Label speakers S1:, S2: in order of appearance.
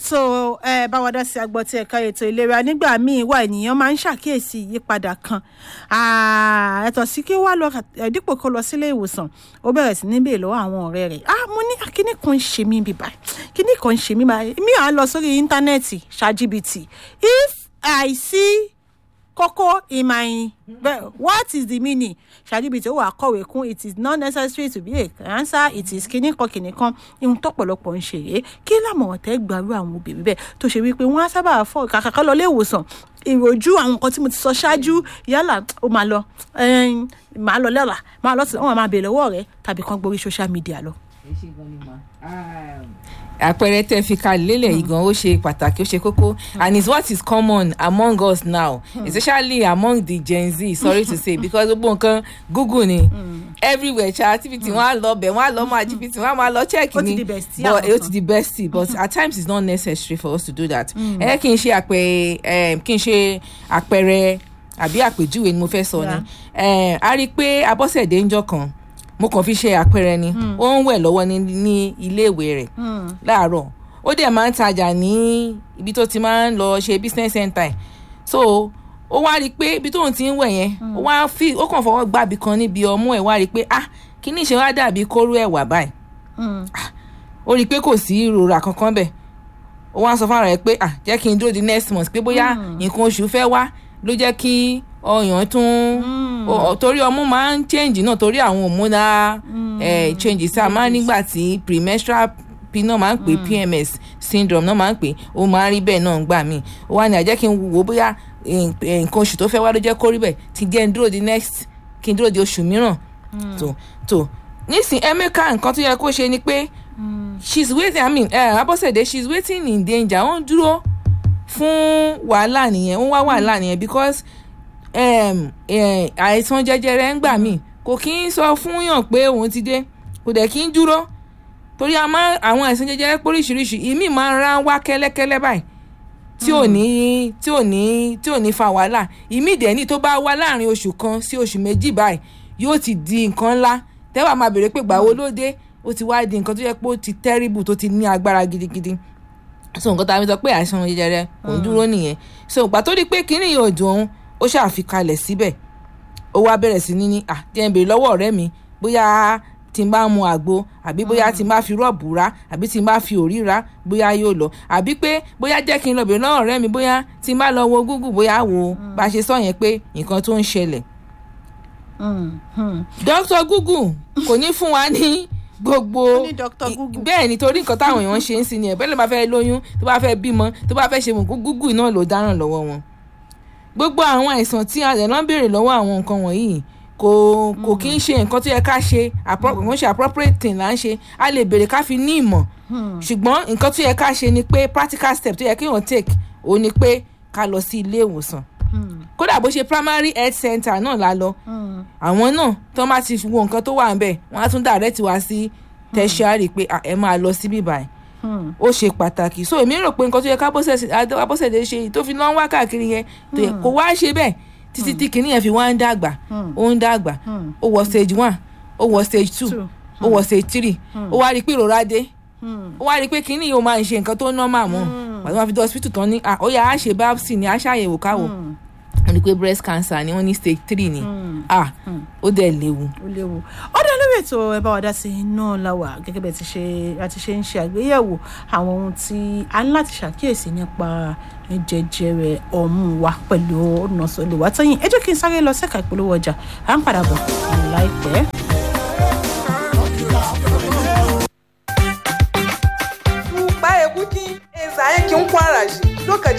S1: ètò ẹ báwa dá sí agbọ́ tí ẹ̀ka ètò ìlera nígbà míì wà ènìyàn máa ń ṣàkíyèsí ìyípadà kan ẹ̀tọ́ sí kí wàá lọ dípò kó lọ sílé ìwòsàn ó bẹ̀rẹ̀ sí ní bèèrè lọ́wọ́ àwọn ọ̀rẹ́ rẹ̀ ah mo ní kíní kan ń ṣe mí bíbá kíní kan ń ṣe mí báyìí mi à lọ sórí íńtánẹ́ẹ̀tì ṣàjìbìtì if i see kókó in my what is the meaning ṣàdíbi tí ó wà kọ̀wé kún it is not necessary to be a cancer it is kíní kan kíní kan ihun tọ́pọ̀lọpọ̀ ń ṣe rèé kí lámọ̀ràn tẹ́ gbàrú àwọn obìnrin bẹ́ẹ̀ tó ṣe wípé wọ́n á sábà fọ kàkàkọ́ lọ ilé ìwòsàn ìròjú àwọn nǹkan tí mo ti sọ ṣáájú yálà ó máa lọ máa lọ lọ́la máa lọ sí wọn máa bèèrè lọ́wọ́ rẹ tàbí kan gborí social media lọ.
S2: ẹ ṣe gan ni ma àpẹẹrẹ tẹ fi kalẹ̀ lélẹ̀ yìí gan ó ṣe pàtàkì ó ṣe kókó and it's what is common among us now especially among the gen z sorry to say because gbogbo nǹkan google ni everywhere ṣe activity wọn á lọ bẹ̀ wọ́n á lọ mọ activity wọ́n á máa lọ check ni but ó ti di bestie but at times it's not necessary for us to do that ẹ kí n ṣe àpẹẹrẹ kí n ṣe àpẹẹrẹ àbí àpèjúwe ni mo fẹ́ sọ ni a rí i pé abọ́sẹ̀dé ń jọ kan mo kàn fi ṣe àpẹẹrẹ ni ó ń wẹ̀ lọ́wọ́ ní ní iléèwé rẹ̀ láàárọ̀ ó dẹ̀ máa ń tajà ní ibi tó ti máa ń lọ ṣe business center so ó wá rí i pé ibi tóun ti ń wẹ̀ yẹn ó wá fi ó kàn fọwọ́ gbàbí kan níbi ọmú ẹ̀ wá rí i pé ah kíní ìṣe wá dàbí kóró ẹ̀wà báyìí ó rí i pé kò sí ìrora kankan bẹ̀ ó wá sọ fún ara rẹ̀ pé ah jẹ́ kí n dúró di next month pé bóyá nǹkan oṣù fẹ́ wá ló jẹ́ kí ọyàn tún torí ọmú máa ń change náà torí àwọn hormonal changes tá a máa ń nígbà tí premenstrual p náà máa ń pè pms syndrome náà máa ń pè ó máa ń rí bẹ́ẹ̀ náà gbà mí ó wá ní àjẹ́ kí n wò bóyá nǹkan oṣù tó fẹ́ wá ló jẹ́ kó rí bẹ́ẹ̀ ti jẹ́ n dúró di next kí n dúró di oṣù mìíràn tó tó nísìn emeka nǹkan tó yẹ kó ṣe ni pé she's waiting i mean uh, abọ́sẹ̀dé she's waiting in danger ó ń dúró fún wàhálà nìyẹn ó ń wá wàhálà nìyẹn because àìsàn jẹjẹrẹ ń gbà mí kò kí ń sọ fún yàn pé òun ti dé kò dẹ̀ kí ń dúró torí àwọn àìsàn jẹjẹrẹ póríṣiríṣi ìmí máa ń rán wá kẹ́lẹ́kẹ́lẹ́ báyìí tí ò ní tí ò ní tí ò ní fa wàhálà ìmí dẹ̀ ní tó bá wá láàrin oṣù kan sí oṣù méjì báyìí yóò ti di nǹkan ńlá tẹ́wà máa béèrè pé gbàwo ló dé ó ti wá di nǹkan tó yẹ pé ó ti terrible tó ti ní agbára gidigidi so nǹkan tá a fi sọ pé àìsàn jẹjẹrẹ kò ń dúró nìyẹn so ìgbà tó di pé kínní yóò dùn òun ó ṣàfikalẹ̀ síbẹ̀ ó wá bẹ̀rẹ̀ sí ní ní à jẹ́ ń béèrè lọ́wọ́ ọ̀rẹ́ mi bóyá tí n bá mu àgbo àbí bóyá tí n bá fi rọ́ọ̀bù rá àbí tí n bá fi òrí rá bóyá yóò lọ àbí pé bóyá jẹ́ kí n lọ béèrè lọ́wọ́ ọ̀rẹ́ mi bóyá tí n bá lọ wo google bóyá wo bá a ṣe sọ yẹn pé nǹkan tó ń ṣẹlẹ̀. dr google kò ní fún wa ní gbogbo bẹ́ẹ̀ ni torí nǹkan táwọn èèyàn ṣe ń sin ni ẹ̀ bẹ́ẹ̀ ló bá fẹ́ lóyún tó bá fẹ́ bímọ tó bá fẹ́ ṣe mọ̀ google náà ló dáràn lọ́wọ́ wọn gbogbo àwọn àìsàn tí a lè lọ́n béèrè lọ́wọ́ àwọn nǹkan wọ̀nyí kò kò kí ń ṣe nǹkan tó yẹ ká ṣe kò ṣe appropriate thing là ń ṣe a lè béèrè ká fi ní ìmọ̀ ṣùgbọ́n nǹkan tó yẹ ká ṣe ni pé practical step tó yẹ kí wọ́n take òun ni pé ká lọ sí ilé ìwòsàn kódà bó ṣe primary health center náà la lọ àwọn náà tó bá ti wo nǹkan tó wà ń bẹ̀ wọ́n á tún direct wá sí tertiary pé ẹ máa lọ síbí báyìí ó ṣe pàtàkì so èmi rò pé nǹkan tó yẹ kábọ́sẹ̀dé ṣe tó fi lọ́n wá káàkiri yẹn kò wá ṣe bẹ́ẹ̀ títí tí kìnìún yẹn fi wá ń dàgbà ó ń dàgbà ó wọ stage one ó wọ stage two ó wọ stage three ó wá rí i pé ìrora dé ó wá rí i pé kìnìún yóò máa ń ṣe nǹkan tó normal mọ́ pàtó wọn fi dé hospital tán ní ó yà á ṣe biopsy ní á ṣàyẹ̀wò káwò wọ́n ní pé breast cancer ni wọ́n ní stage three ni ah ó dẹ̀ léwu.
S1: ó léwu ọ̀dọ̀ lórí ètò ẹ bá wa dá sí náà láwà gẹ́gẹ́ bẹ́ẹ̀ ti ṣe àti ṣe ń ṣe àgbéyẹ̀wò àwọn ohun tí a ní láti ṣàkíyèsí nípa jẹjẹrẹ ọmú wa pẹ̀lú ọ̀nà sọ̀lẹ̀ wá tẹ́yìn ẹ jẹ́ kí n sáré lọ sẹ́ka ìpolówó ọjà à ń padà bọ̀ láìpẹ́.
S3: Baya kuki, e zaye kin kwara shi lokaci